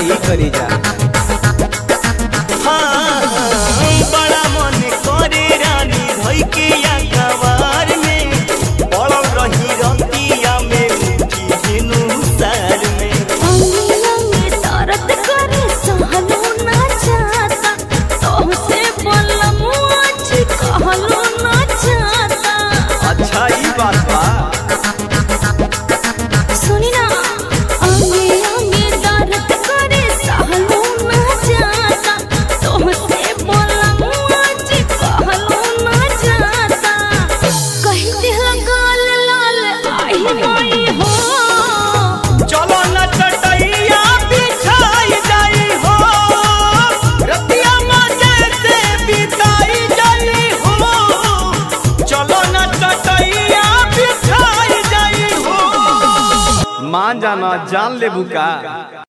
ही करी जा बड़ा मन करे रानी धोई के या कवार में पड़ल रही रतिया में उठी हिनु सार में अंगे अंगे दर्द करे सहलो ना जाता तोहसे बोलम आज कहलो ना जाता अच्छा ई बात बा सुनी ना अंगे अंगे दर्द करे सहलो ना जाता तोहसे बोलम आज कहलो ना जाता कही दिल गाल लाल आई माई हो चलो न चटैया बिछाई जाई हो रतिया मजे से बिताई जाई हो चलो न चटैया बिछाई जाई हो मान जाना जान ले बुका